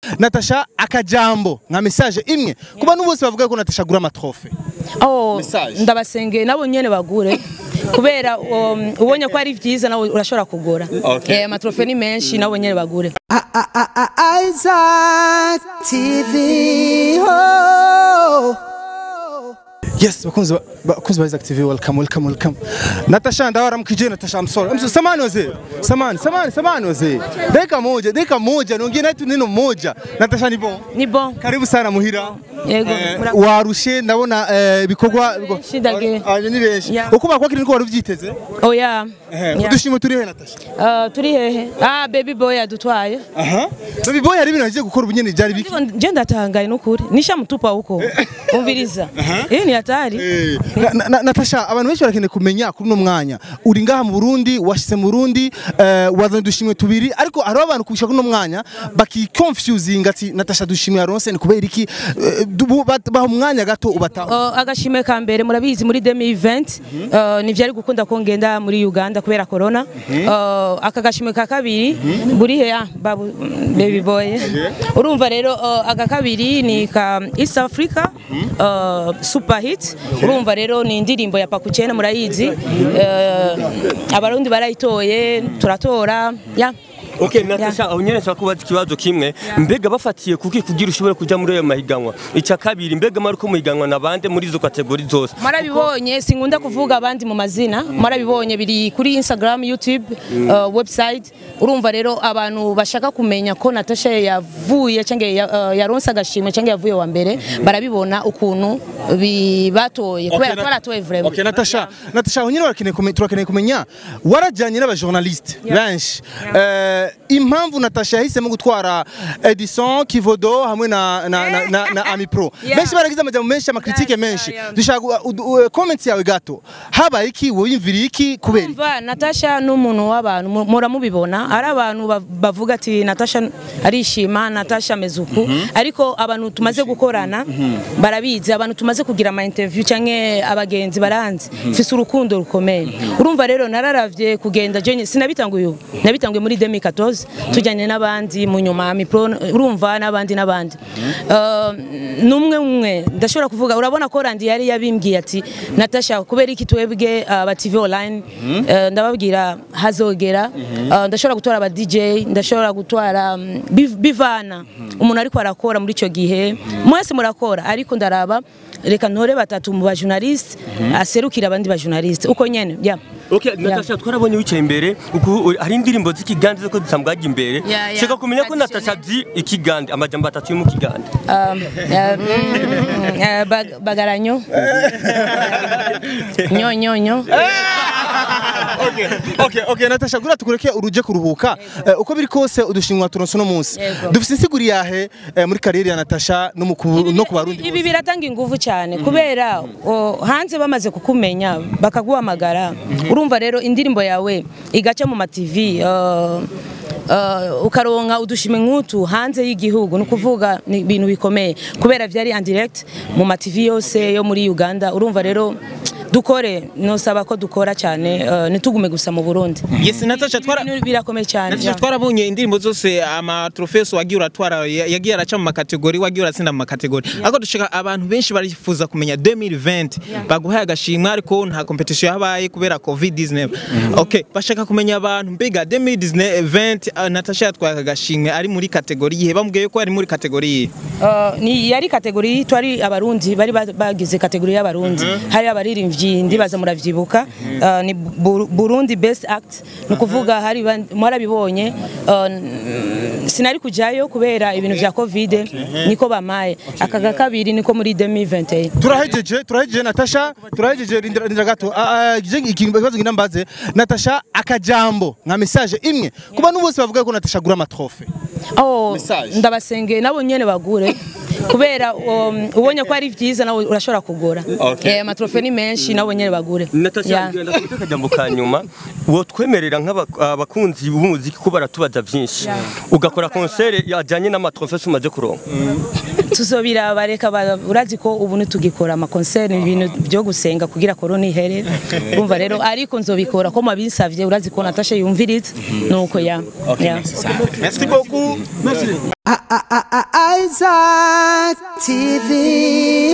natasha akajambo nka message imwe ku bantu bose bavuga ko natasha agura amatrofe Oh, Message. ndabasengeye nabo nyene bagure kubera um, ubonye ko ari vyiza nawe urashobora kugura Okay. eh amatrofe ni menshi nabo nyene bagure Isaac TV. Oh. yes bakunzi ba- bakunzi ba Isaac TV welcome welcome welcome natasha ndawara mkije natasha I'm sorry I'm so, samani wazee samani samani samani wazee dakika moja dakika moja niongee na tu neno moja natasha ni bon ni bon karibu sana muhira Yego, Eh, mura- warushe ndabona eh, ibikorwa Benshi ndage. Ah, ni benshi Yeah. uko bakwakira niko wari uvyiteze oya Eh, Yeah. udushimo turi he natasha Uh, turi hehe ah baby boy adutwaye aha baby boy hari ibintu agiye gukora ubunyene byari biki Ndiko nje ndatangaye nukuri nishamutupa huko umviriza eh ni hatari Eh, na- na- Natasha abantu benshi barakeneye kumenya kuri uno mwanya uri ngaha mu Burundi washyize mu Burundi eh, wazanye udushimwe tubiri ariko hariho abantu kubisha kuri uno mwanya bakiconfusinga ati Natasha dushimwe yaronse ni kubera iki Eh, du- bat- baha umwanya gato ubataho Uh, agashimwe ka mbere murabizi muri demi event uh, ntivyari gukunda ko ngenda muri Uganda kubera corona uh, aka gashimwe ka kabiri buri he ah, babu mm, baby boy urumva rero uh, aka kabiri ni ka East Africa uh, super hit urumva rero ni indirimbo ya Pakuchena murayizi uh, abarundi barayitoye turatora ya Okay, Natasha, aho nyene nshaka kubaza ikibazo kimwe. Mbega bafatiye kuki kugira ushobore kuja muri ayo mahiganwa? Ica kabiri, mbega mari ko muhiganwa na bande muri izo kategori zose? Marabibonye sinkunda kuvuga abandi mu mazina marabibonye biri kuri Instagram YouTube uh, website urumva rero abantu bashaka kumenya ko Natasha yavuye cyangwa ya, uh, yaronse agashimwe cyangwa yavuye wa mbere barabibona ukuntu bibatoye kubera ko baratoye vraiment Okay, Natasha, Natasha aho nyine barakeneye kumenya turakeneye kumenya warajyanye n'abajournaliste benshi Eh, impamvu Natasha yahisemo gutwara Edison Kivodo hamwe na na na, na, na Ami Pro Yeah. benshi baragize amajambo menshi amakritike Yeah, yeah, menshi yeah. dushaka gu- u- u- comment yawe gato habaye iki wowe yumviriye iki kubera iki? Umva Natasha n'umuntu w'abantu mu- muramubibona ari abantu ba- bavuga ati Natasha arishima Natasha amezuku ariko abantu tumaze gukorana barabizi abantu tumaze kugira ama interview canke abagenzi baranzi mfise urukundo rukomeye urumva rero nararavye kugenda je sinabitanguye ubu nabitanguye muri 2014 tujyanye n'abandi mu nyuma mi pro urumva n'abandi n'abandi Uh, numwe umwe ndashobora kuvuga urabona ko Randi yari yabimbwiye ati Natasha kubera iki twebwe uh, ba TV online uh, ndababwira hazogera uh, ndashobora gutwara aba DJ ndashobora gutwara um, biv- bivana umuntu ariko arakora muri ico gihe mwese murakora ariko ndaraba reka ntore batatu mu ba journaliste aserukira abandi ba journaliste uko nyene yeah. Okay, Natasha twarabonye wicaye imbere, uku hari indirimbo z'ikigande ziko zisambwaje imbere. Yeah, yeah. Shaka kumenya ko Traditional. Natasha zi ikigande amajambo atatu yo mu kigande. um, uh, mm, uh, bag, bagaranyo nyo nyo nyo okay, okay, okay, Natasha gura tukureke uruje kuruhuka Eh, uko biri kose udushimwa turonse no munsi Yego. dufise insiguri yahe eh, muri kariyeri ya Natasha no mu ku- no ku barundi ibi biratanga ingufu cyane kubera o, hanze bamaze kukumenya bakaguhamagara urumva rero indirimbo yawe igaca mu mativi uh, uh, ukaronka udushime nk'utu hanze y'igihugu ni ukuvuga ni ibintu bikomeye kubera byari en direct mu mativi yose yo muri Uganda urumva rero dukore nosaba ko dukora cyane uh, ntitugume gusa mu Burundi Yes, Natasha twara Ibintu birakomeye cyane Natasha yeah. twarabonye indirimbo zose amatrofeso wagiye uratwara ya- yagiye araca mu makategori wagiye uratsinda mu makategori ariko dushaka abantu benshi barifuza kumenya 2020 baguhaye agashimwe ariko nta competition yabaye kubera covid-19 okay bashaka kumenya abantu mbega 2020 uh, Natasha yatwaye agashimwe ari muri kategori yihe bamubwiye ko ari muri kategori yihe Uh, ni yari kategori twari abarundi bari ba- bagize kategori y'abarundi hari abaririmbyi ndibaza muravyibuka uh, ni Bur- Burundi best act ni ukuvuga hari ban- mwarabibonye uh, n- sinari kujayo kubera ibintu vya covid niko bamaye aka ga kabiri niko muri 2021 turahejeje turahejeje Natasha turahejeje rindira rindira gato Ah, ah, je ikibazo ngina mbaze Natasha akajambo nka message imwe ku bantu bose bavuga ko Natasha agura amatrofe Oh, Message. ndabasengeye nabo nyene bagure kubera um, ubonye ko ari vyiza nawe urashobora kugura Okay. eh amatrofe ni menshi nabo nyene bagure Natasha Yeah. ngenda kufite akajambo ka nyuma wo twemerera nk'abakunzi b'umuziki ko baratubaza byinshi ugakora concert yajyanye n'amatrofesi umaze kuronka tuzobira bareka ba- urazi ko ubu ntitugikora amakonseri ibintu byo gusenga kugira korona ihere urumva rero ariko nzobikora ko mwabinsavye urazi ko Natasha yumviriza nuko ya ya merci beaucoup I- I- I- Isaac TV.